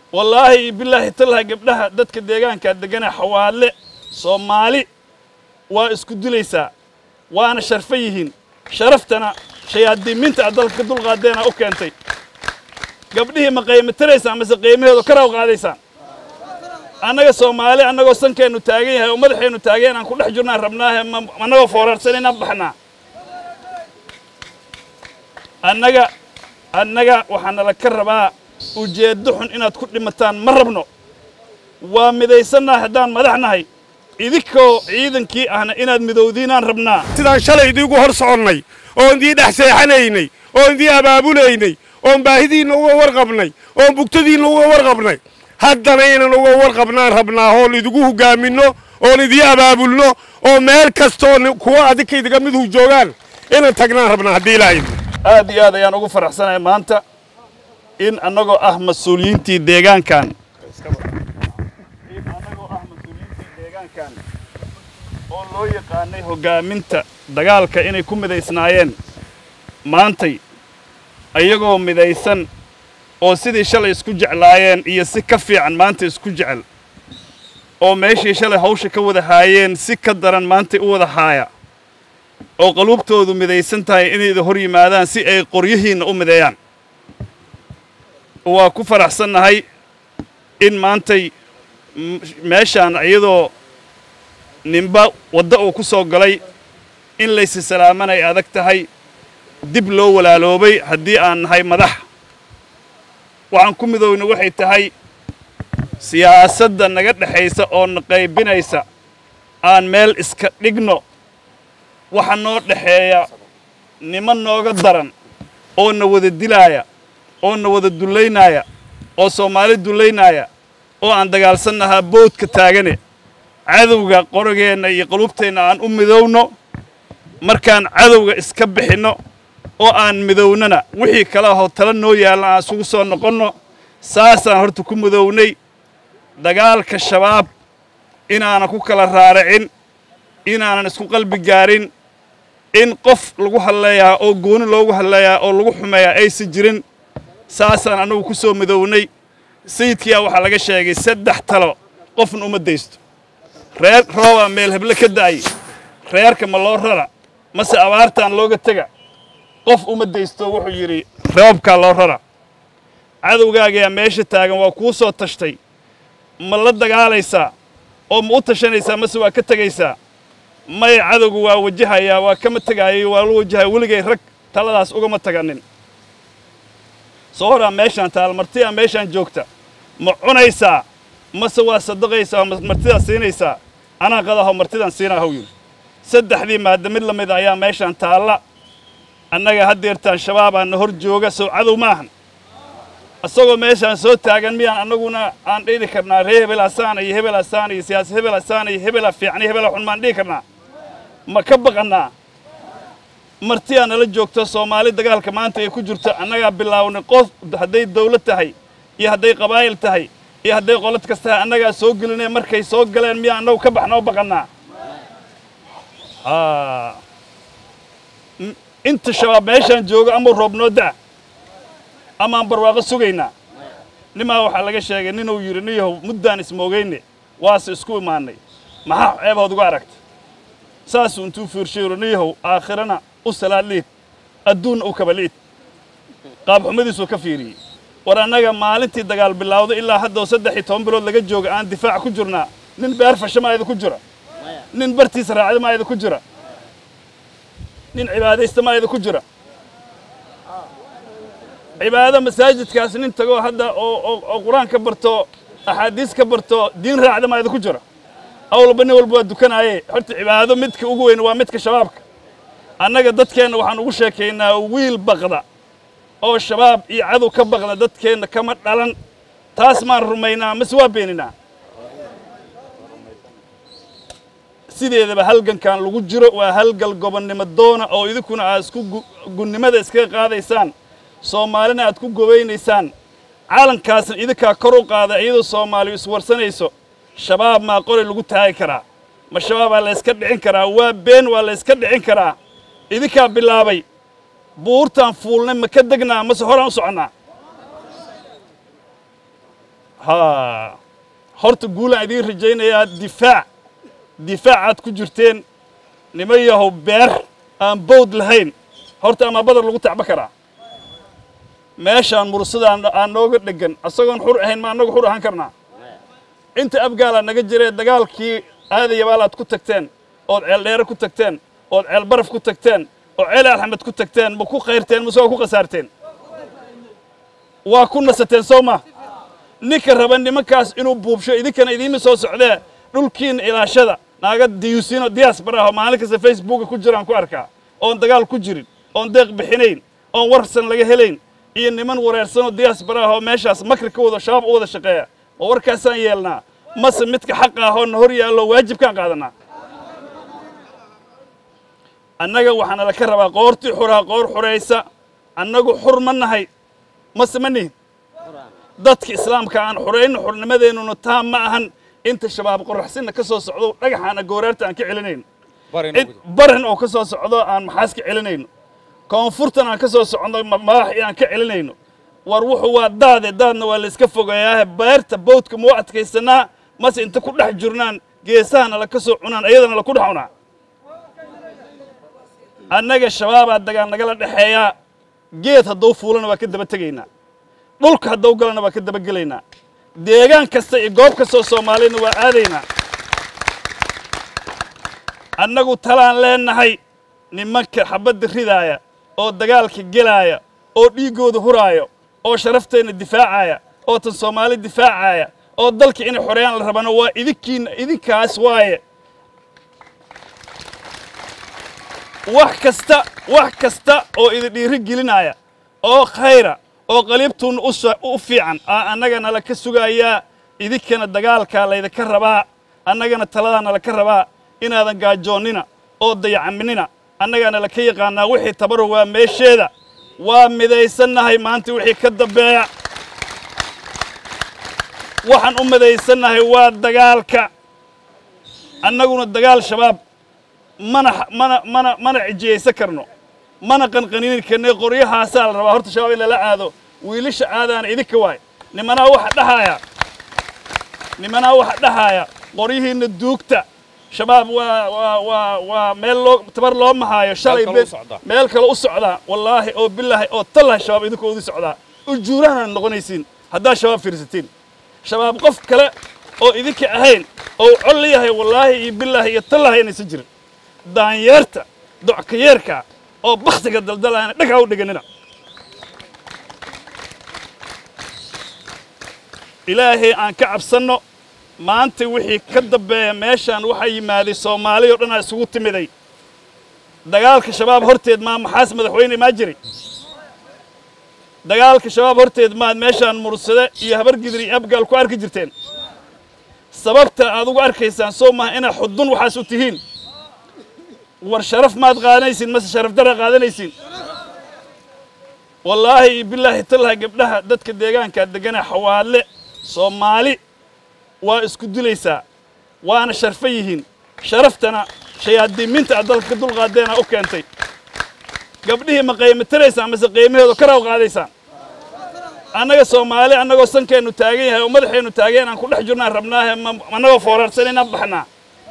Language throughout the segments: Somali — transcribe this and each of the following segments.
wallaahi bilaahi tallaha gabdhaha dadka deegaankaa deggana xawaadle soomaali waa isku dilaysaa waana sharfan yihiin sharaftana shayaadiimiinta aad dalka ka dulqaadeena u keentay gabdhihii ma qiimatiraysaan mase qiimaheedu karaw qaadaysaan annaga soomaali annagoo sankeennu taagan yahay oo madaxeennu taagan aan ku dhex jirnaan rabnaahe ma annagoo foorarsan inaan baxnaa annaga annaga waxaa nala ka rabaa ujeeddo xun inaad ku dhimataan ma rabno waa midaysannaha haddaan madax nahay idinkoo ciidankii ahna inaad midowdiinaan rabnaa sidaan shalay idiigu hor soconnay oon idii dhex seexanaynay oon idii abaabulaynay oon baahidiinna uga warqabnay oon bugtadiinna uga warqabnay haddana inaan uga warqabnaan rabnaa oon idigu hoggaaminno oon idii abaabulno oo meel kastooo kuwa adinka idiga midhu joogaan inaan tagnaan rabnaa haddii ilaahay aad iyo aad ayaan ugu faraxsanahay maanta in annagoo ah mas-uuliyiintii deegaankan in annagoo ah mas-uuliyiintii deegaankan oo loo yaqaanay hoggaaminta dagaalka inay ku midaysnaayeen maantay ayagoo midaysan oo sidii shalay isku jeclaayeen iyo si ka fiican maanta isku jecel oo meeshii shalay hawsha ka wada haayeen si ka daran maantay u wada haaya oo qaluubtoodu midaysan tahay inayda hor yimaadaan si ay qoryihiinna u mideeyaan waa ku faraxsannahay in maantay meeshaan iyadoo ninba wadda uu ku soo galay in laysi salaaman ay adag tahay dib loo walaaloobay haddii aan nahay madax waxaan ku midowna waxay tahay siyaasadda naga dhexaysa oo na qaybinaysa aan meel iska dhigno waxa noo dhexeeya niman nooga daran oo na wada dilaaya oo na wada dullaynaaya oo soomaali dullaynaaya oo aan dagaalsannahaa boodka taagane cadowga qorageenna iyo qaluubteenna aan u midowno markaan cadowga iska bixinno oo aan midownana wixii kale ahoo tala noo yaalna aan isugu soo noqonno saasaan horta ku midownay dagaalka shabaab inaanan ku kala raaricin inaanan isku qalbi gaarin in qof lagu hadleeyaa oo gooni loogu hadleeyaa oo lagu xumeeyaa aysan jirin saasaan annagu ku soo midownay sayidkiyaa waxaa laga sheegay saddex talo qofna uma daysto reer roobaa meel heble ka da'ay reerka ma loo rara mase abaartaan looga tega qof uma daysto wuxuu yidhi roobkaa loo rara cadowgaagayaa meesha taagan waa kuu soo tashtay ma la dagaalaysaa oo ma u tashanaysaa mase waa ka tegaysaa maya cadowgu waa wajahayaa waa kama tegaayo waa la wajahaya weligay rag taladaas ugama taganin soo horaa meeshaan taal martidaa meeshaan joogta ma cunaysaa mase waa sadaqaysaa oo martidaa siinaysaa anaa qadaho martidaan siinaa haw yidhi saddexdii maadda mid la mid ayaa meeshaan taalla annaga haddeertaan shabaabaa na hor jooga sow cadow maahan isagoo meeshaan soo taagan miyaan annaguna aan dhihi karnaa ree hebel asaana iyo hebel asaana iyo siyaasi hebel asaana iyo hebela fiican iyo hebela xun maan dhihi karnaa ma ka baqannaa martiyaa nala joogto soomaali dagaalka maanta ay ku jirto annagaa bilaawnay qof hadday dawlad tahay iyo hadday qabaa'il tahay iyo hadday qolad kas tahay annagaa soo gelinay markay soo galeen miyaa annagu ka baxnoo baqannaa inta shabaab meeshaan joogo amau roobnoo da' amaan barwaaqo sugaynaa nimaa waxaa laga sheegay ninuu yidhi niyahow muddaan ismoogayne waase isku imaannay maxaa ceebood uga aragta saasuu intuu fiirshayiru niyahow aakhirana u salaad liid adduunna u kaba liid qaabxumadiisuu ka fiiriyey war annaga maalintii dagaal bilaawdo ilaa haddao saddex iyo toban bilood laga jooga aan difaac ku jirnaa nin beer fasha maa idinku jira nin bartiisa raacda maa idinku jira nin cibaadaysta maa idinku jira cibaado masaajidkaas nin tagoo hadda oo qur-aan ka barto axaadiis ka barto diin raacda maa idinku jira awlba nin walba waa dukanaaye horta cibaado midka ugu weyn waa midka shabaabka annaga dadkeenna waxaan ugu sheekaynaa wiil baqda oo shabaab iyo cadow ka baqda dadkeenna kama dhalan taas maan rumaynaa mase waa beeninaa sideedaba halgankan lagu jiro waa halgal gobonnimo doona oo idinkuna aad isku gunnimada iskaga qaadaysaan soomaalina aad ku gobaynaysaan caalankaasna idinkaa kor u qaada iyadoo soomaaliyu iswarsanayso shabaab maa qori lagu taagi karaa ma shabaabaa la yska dhicin karaa waa been waa la yska dhicin karaa idinkaa bilaabay buurtaan fuulnay ma ka degnaa mase horaan u soconnaa ha horta guulaan idiin rajaynayaa difaac difaacaad ku jirteen nima yahow beer aan bowd lahayn horta ama badar lagu tacba karaa meeshaan mursada aan nooga dheggan asagoon xur ahayn ma annagu xur ahaan karnaa inta abgaalaa naga jiree dagaalkii aadayabaal aad ku tagteen ood ceel dheere ku tagteen ood ceel baraf ku tagteen oo ceel axmed ku tagteen ma ku khayrteen mase waa ku khasaarteen waa ku nasateen soo ma ninka raba nimankaas inuu buubsho idinkana idiima soo socdee dhulkiina ilaashada naaga diyuusino diyaasbar ah oo maalin kasta facebooka ku jiraan ku arkaa oon dagaal ku jirin oon deeq bixinayn oon warsan laga helayn iyo niman wareersanoo diyaasbar ah oo meeshaas makri ka wada shabaab u wada shaqeeya oo warkaasaan yeelnaa mase midka xaqa ah oo na hor yaallo waajibkaan qaadanaa annaga waxaana la ka rabaa qoortii xuraa qoor xuraysa annagu xur ma nahay mase ma nihin dadka islaamka aan xurayno xurnimadeennuna taa ma ahan inta shabaab qoraxsinna ka soo socdo dhagaxaana gooraarta aan ka celinayno barin oo ka soo socdo aan maxaas ka celinayno koonfurtan aan ka soo socno madax aan ka celinayno war wuxuu waa daade daadna waa layska fogeeyaahe beerta bawdka mau adkaysanaa mase inta ku dhex jirnaan geesahana la ka soo cunaan ayadana la ku dhex cunaa annaga shabaabaa dagaal nagala dhexeeyaa geed hadduu fuulana waa ka daba tegaynaa dhulka hadduu galana waa ka daba gelaynaa deegaan kasta iyo goob kastoo soomaaliyana waa aadaynaa annagu talaan leennahay nimanka xabadda ridaaya oo dagaalka gelaaya oo dhiiggooda huraaya oo sharafteenna difaacaya oo tan soomaali difaacaya oo dalka inay xoreeyaan la rabana waa idinkiina idinkaas waaye wax kasta wax kasta oo idin dhiiri gelinaya oo khayra oo qaliibtuunna u fiican aa annagana la ka sugayaa idinkana dagaalkaa laydinka rabaa annagana taladaana laka rabaa inaadan gaajoonnina oo dayacaminina annagaana laka yaqaanaa wixii tabaru waa meesheeda waa midaysannahay maanta wixii ka dambeeya waxaan u midaysannahay waa dagaalka annaguna dagaal shabaab mana mana mana mana cijiyaysan karno mana qanqanini karne qoryahaasaa la rabaa horta shabaab in lala aado wiilasha aadaana idinka waay nimanaa waxa dhahaaya nimanaa waxa dhahaaya qoryihiinna duugta shabaab waa waa waa waa meel loo tabar loo mahaayo shalay kale u socdaa. meel kale u socdaa wallaahi oo bilaahi oo tallahi shabaab idinkoo udii socdaa ujuurahana noqonaysiin haddaa shabaab fiirsatiin shabaab qof kale oo idinka ahayn oo col yahay wallaahi iyo bilaahi iyo tallahi inaysan jirin daanyeerta dockayeerka oo bakhtiga daldalaana dhagaa u dhiganina ilaahay aan ka cabsanno maanta wixii ka dambeeya meeshaan waxaa yimaaday soomaali oo dhan aa isugu timiday dagaalka shabaab horteed maa maxaas madaxweyne maa jiray dagaalka shabaab horteed maad meeshaan mursade iyo habargidir iyo abgaal ku arki jirteen sababta aad ugu arkaysaan soo maha inaad xudun waxaas u tihiin war sharaf maad qaadanaysiin mase sharaf dara qaadanaysiin wallaahi iyo bilaahi tallahi gabdhaha dadka deegaankaa deggana xawaadle soomaali waa isku dilaysaa waana sharfo yihiin sharaftana shayaadiiminta aad dalka ka dulqaadeena u keentay gabdhihii ma qiimatiraysaan mase qiimahooda karaw qaadaysaan annaga soomaali annagoo sankeennu taagan yahay oo madaxeennu taagan aan ku dhex jirnaan rabnaahe ma- annagoo foorarsan inaan baxnaa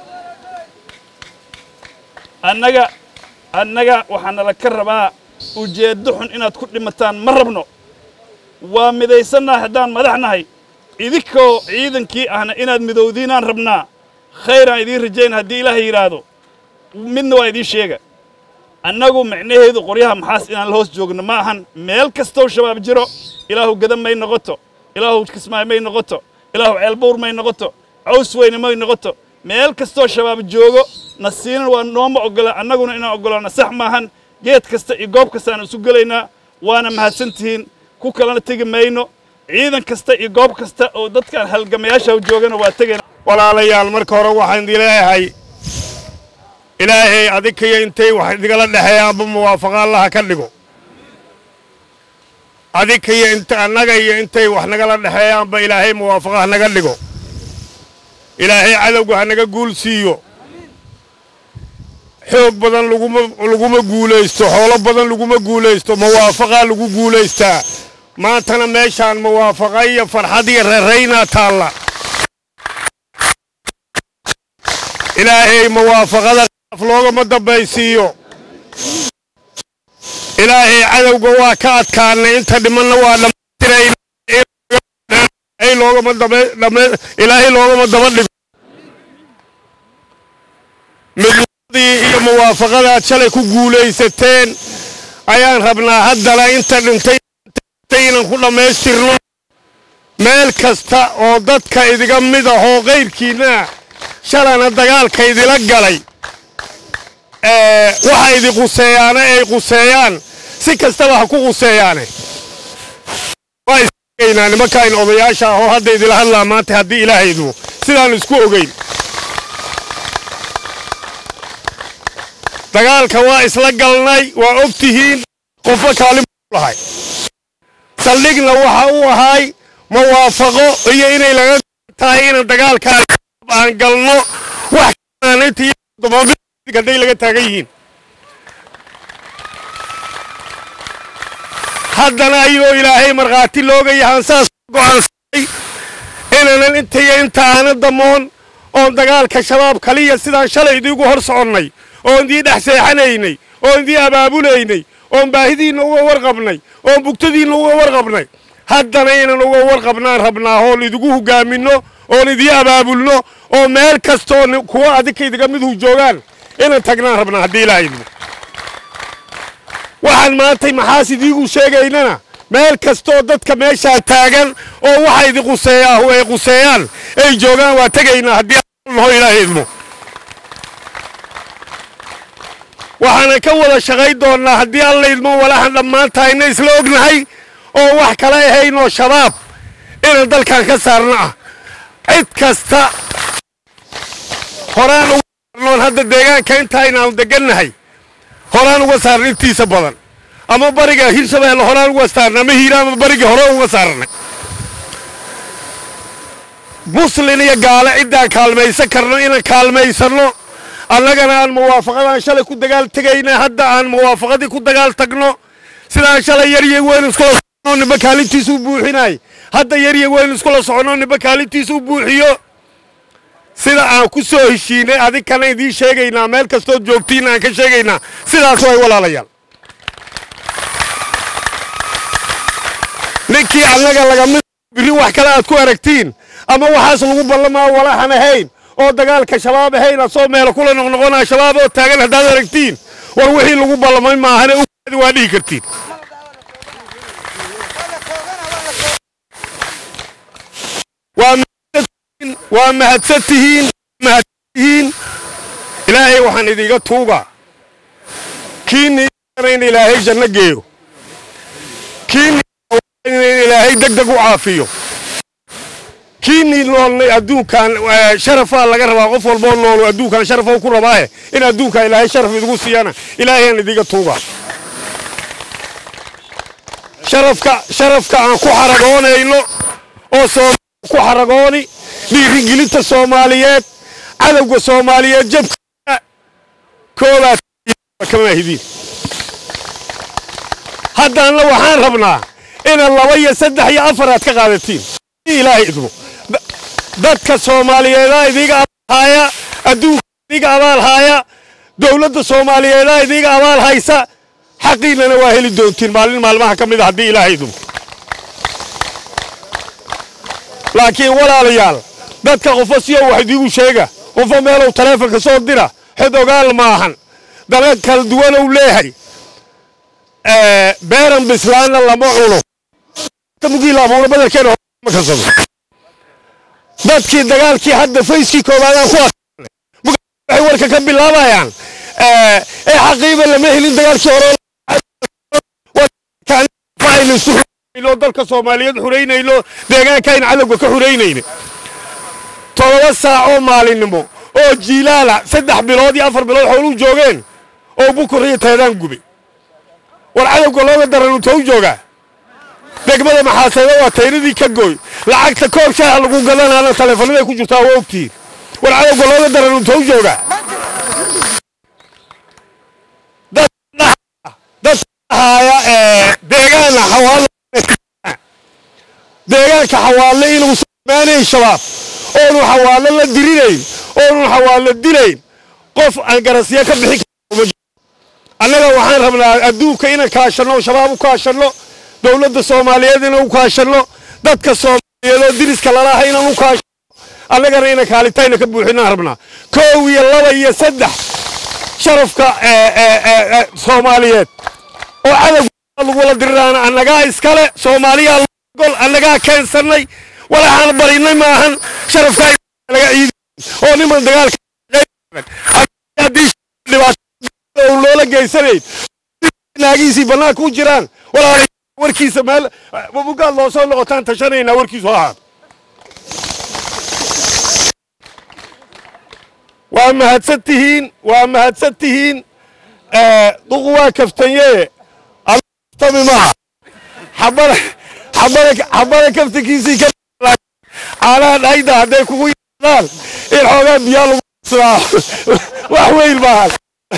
annaga annaga waxaana la ka rabaa ujeeddo xun inaad ku dhimataan ma rabno waa midaysannaha haddaan madax nahay idinkoo ciidankii ahna inaad midowdiinaan rabnaa khayraan idiin rajayn haddii ilaahay yidhaahdo midna waa idiin sheega annagu micnaheedu qoryaha maxaas inaan la hoos joogno ma ahan meel kastoo shabaab jiro ilaahu gadan may noqoto ilaahu kismaay may noqoto ilaahu ceelbuur may noqoto caws weyne may noqoto meel kastoo shabaab joogo na siinan waa nooma oggola annaguna inaan oggolaano sax maahan geed kasta iyo goob kastaan isu gelaynaa waana mahadsantihiin ku kalena tegi mayno ciidan kasta iyo goob kasta oo dadkaan halgamayaasha joogana waa tegayna walaalayaal marka hore waxaan idin leeyahay ilaahay adinkayo intay wax idigala dhexeeyaanba muwaafaqa allaha ka dhigo adinkayo inta annaga iyo intay wax nagala dhexeeyaanba ilaahay muwaafaqa ha naga dhigo ilaahay cadowga ha naga guul siiyo xoog badan laguma laguma guulaysto xoolo badan laguma guulaysto muwaafaqaa lagu guulaystaa maantana meeshaan muwaafaqa iyo farxad iyo raraynaa taalla ilaahay muwaafaqada af loogama dambaysiiyo ilaahay cadowga waa ka adkaanay inta dhimanna waa dhammaystirayna loogama ilaahay loogama daba dhigo midnimadii iyo muwaafaqadaad shalay ku guulaysateen ayaan rabnaa haddana inta dhintay inaan ku dhammaystirno meel kasta oo dadka idiga mid ahoo qayrkiinna shalana dagaalka idila galay waxa idi quseeyaane ay quseeyaan si kastaba ha ku quseeyaane waa isgaynaa nimankaan odayaasha ahoo hadda idila hadlaa maanta haddii ilaahaydu sidaan isku ogeyn dagaalka waa isla galnay waa og tihiin qofba kaalin lahay saldhigna waxa uu ahay muwaafaqo iyo inay laga tahay inaan dagaalkaan aan galno wax hadday laga taagan yihiin haddana ayagoo ilaahay markhaati looga yahaan saas go'aansanay inaanan intaiyo inta aana damoon oon dagaalka shabaab kaliya sidaan shalay idiigu hor soconnay oon idii dhex seexanaynay oon idii abaabulaynay oon baahidiinna uga warqabnay oon bugtadiinna uga warqabnay haddana inaan uga warqabnaan rabnaa oon idigu hogaaminno oon idii abaabulno oo meel kastooo kuwa adinka idiga midhu joogaan inaan tagnaan rabnaa haddii ilaahaydu waxaan maantay maxaas idiigu sheegaynana meel kastooo dadka meeshaa taagan oo waxa idi quseeyaahu ay quseeyaan ay joogaan waa tegaynaa haddii naho ilaahayidmo waxaana ka wada shaqayn doonnaa haddii allaydmo walaxan dhammaantahayna isla ognahay oo wax kala ahaynoo shabaab inaan dalkan ka saarno ah cid kasta horaan uga saarnoon hadda deegaanka intaaynaanu degannahay horaan uga saarna intiisa badan ama bariga hirshabeelle horaan uga saarna ama hiira ama bariga hore uga saarnay muslin iyo gaale ciddaan kaalmaysan karno inaan kaalmaysanno annagana aan muwaafaqadaan shalay ku dagaal tegayna hadda aan muwaafaqadii ku dagaal tagno sidaan shalay yarya weyn iskula soconoo nimba kaalintiisa u buuxinay hadda yarya weyn iskula soconoo nimba kaalintiisa u buuxiyo sida aan ku soo heshiinay adinkana idiin sheegaynaa meel kastood joogtiinna aan ka sheegaynaa sidaas way walaalayaal ninkii annaga lagamid biri wax kale aad ku aragtiin ama waxaas lagu ballamaa walaxan ahayn oo dagaalka shabaab ahayn asoo meelo kula noqnoqonaa shabaab oo taagan haddaad aragtiin war wixii lagu ballamay maahane uadi waa dhihi kartiin waa mahadsan tihiin mahadsantihiin ilaahay waxaan idiga tuugaa kiinni in ilaahay janno geeyo kiinni in ilaahay deg deg u caafiyo kiinii noolnay adduunkan sharafaa laga rabaa qof walboo noolu adduunkan sharafa ku rabaahe in adduunka ilaahay sharaf idigu siiyana ilaahayaan idiga tuugaa sharafka sharafka aan ku xaragoonayno oo soomaali ku xaragooni dhiirigelinta soomaaliyeed cadowga soomaaliyeed jabka koobaad kama hidiin haddaanna waxaan rabnaa inaad laba iyo saddex iyo afar aad ka qaadatiin ilaahay idmo dadka soomaaliyeedaa idiga abaalhaaya adduunka idiga abaalhaaya dowladda soomaaliyeedaa idiga abaal haysa xaqiinnana waa heli doontiin maalin maalmaha ka mid a haddii ilaahay idmo laakiin walaalayaal dadka qofo siyo wax idiigu sheega qofo meelow taleefonka soo dira xod ogaal maahan dana kala duwanow leehay beeran bislaanna lama cuno mugiila abuura badelkeena ma karsado dadkii dagaalkii hadda fayskii koowaadaan ku waxay warka ka bilaabayaan ee xaqiiba lama helin dagaalkii hore dalka soomaaliyeed xuraynayno deegaankayn cadowga ka xuraynayna todoba saacoo maalinimo oo jiilaala saddex bilood iyo afar bilood xooluu joogeen oo bukur iyo teedaan gubay war cadowga looga daran inta u joogaa degmada maxaaseeda waa tayradii ka gooy lacagta koob shaaha lagu gadanaana taleefanada ku jirtaa waa ogtihiin war cadowga looga daran inta u joogaa dad dhahaaya deegaana xawaalo deegaanka xawaalle inuu samaanayn shabaab oonu xawaallo la dirinayn oonu xawaallo dilayn qof aan garasyo ka bixin karo annaga waxaan rabnaa adduunka inaan kaashanno shabaab u kaashanno dowladda soomaaliyeed inaan u kaashanno dadka soomaaliyeed oo diriska lalaha inaan u kaashanno annagana inaan kaalintayna ka buuxinaan rabnaa koow iyo laba iyo saddex sharafka soomaaliyeed oo cadowga lagula diriraana annagaa iskale soomaaliyaa gol annagaa keensannay walaxaan barinay maahan sharafkaa laga ciidi oo niman dagaalka haddii dhibaato loola geysanayn naagihiisii bannaanka u jiraan walaal warkiisa meel bugaad loo soo noqotaan tashanaynaa warkiisu ahaa waa mahadsan tihiin waa mahadsan tihiin duqu waa kaftanye tami maaha xabada xabada xabada kaftankiisii ka caanaha dhayda hadday kugu yidaan in xoogaa biyaa lagu sidaa wax weyn maaha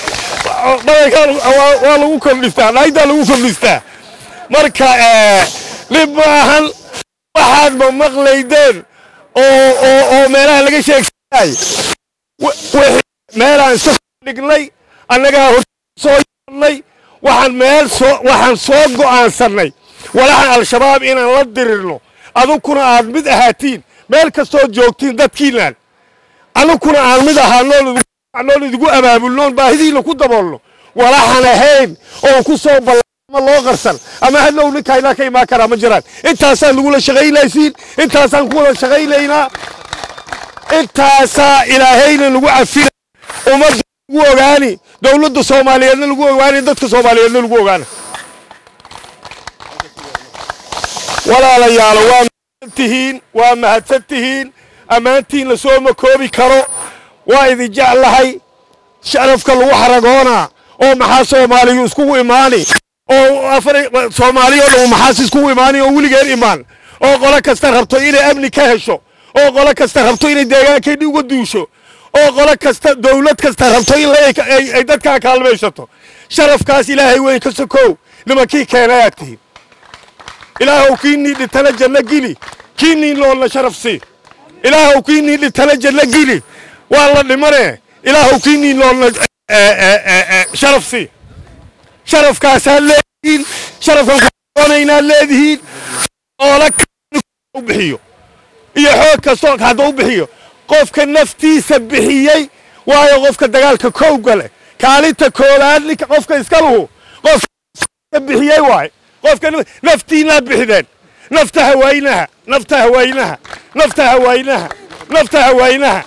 waa lagu kordhistaa dhaydaa lagu kordhistaa marka dhib maahan waxaad ma maqlaydeen oo oo oo meelaha laga sheegsanay meelaan iska dhignay annagaa hor soo yeelnay waxaan meel soo waxaan soo go'aansannay walaxan al-shabaab inaan la dirirno adugkuna aad mid ahaatiin meel kastoo joogtiin dadkiinaan anugkuna aan mid ahaanoo idigu abaabulnoon baahidiina ku daboolno walaxan ahayn oon ku soo ballama loo qarsan ama hadhow ninkaynaa ka imaan karaa ma jiraan intaasaan lagula shaqaynaysiin intaasaan kuwada shaqaynaynaa intaasaa ilaahayna nagu cafina ummadda lagu ogaani dowladda soomaaliyeedna lagu ogaani dadka soomaaliyeedna lagu ogaana walaalayaalo waa mahadsan tihiin waa mahadsan tihiin ammaantiin la soo makoobi karo waa idin jeclahay sharafka lagu xaragoonaa oo maxaa soomaaliyu iskugu imaani oo soomaaliya oo dhan maxaas iskugu imaani oo weligeen imaan oo qolo kasta rabto inay amni ka hesho oo qolo kasta rabto inay deegaankeedhi uga duusho oo qolo kasta dowlad kasta rabto in ay dadkaa kaalmaysato sharafkaas ilaahay weyn ka sokow nimankii keenayaad tihiin ilaahow kiinii dhintana janno gili kiinii noolna sharaf sii ilaahow kiinii dhintana janno gili waa la dhimane ilaahow kiinii noolna sharaf sii sharafkaasaad leedihiin sharafkan kuoonaynaa leedihiin oola u bixiyo iyo xoog kastoo hadda u bixiyo qofka naftiisa bixiyey waayo qofka dagaalka kowga leh kaalinta koowaad ninka qofka iska luhu qofka bixiyey waaye qofka naftiinaa bixideen nafta hawaynaha nafta hawaynaha nafta hawaynaha nafta hawaynaha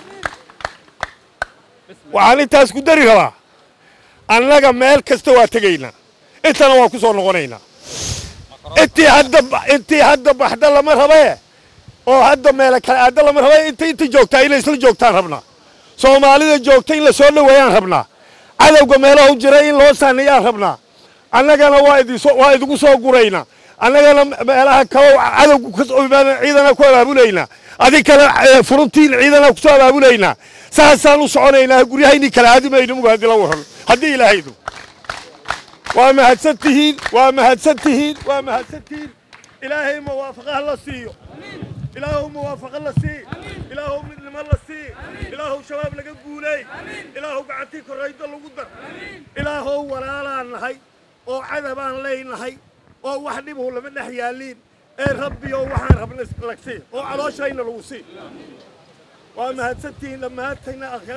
waxaan intaas ku dari rabaa annaga meel kasta waa tegaynaa intana waan ku soo noqonaynaa intii hadda intii hadda baxda lama rabae oo hadda meela kale aadda lama raba inta inta joogtaa inay isla joogtaan rabnaa soomaalida joogta in la soo dhoweeyaan rabnaa cadowga meelaha u jira in loo saaniyaan rabnaa annagana waa idinsoo waa idigu soo guraynaa annagana meelaha kaloo cadowga kasoo imaada ciidana ku abaabulaynaa adig kale furuntiin ciidana ku soo abaabulaynaa saasaan u soconaynaa guryahaynii kale aadimayno muga haddii la waran haddii ilaahaydu waa mahadsan tihiin waa mahadsan tihiin waa mahadsan tihiin ilaahay muwaafaqaha la siiyo ilaahow muwaafaqo la sii ilaahow midnimo la sii ilaahow shabaab laga guuley ilaahow gacantii korraydo lagu dar ilaahow walaalaan nahay oo cadabaan leynahay oo wax dhibuhu lama dhex yaaliin ee rabbiyo waxaan rabna lag sii oo calooshayna lagu sii waa mahadsantihiin dhammaantayna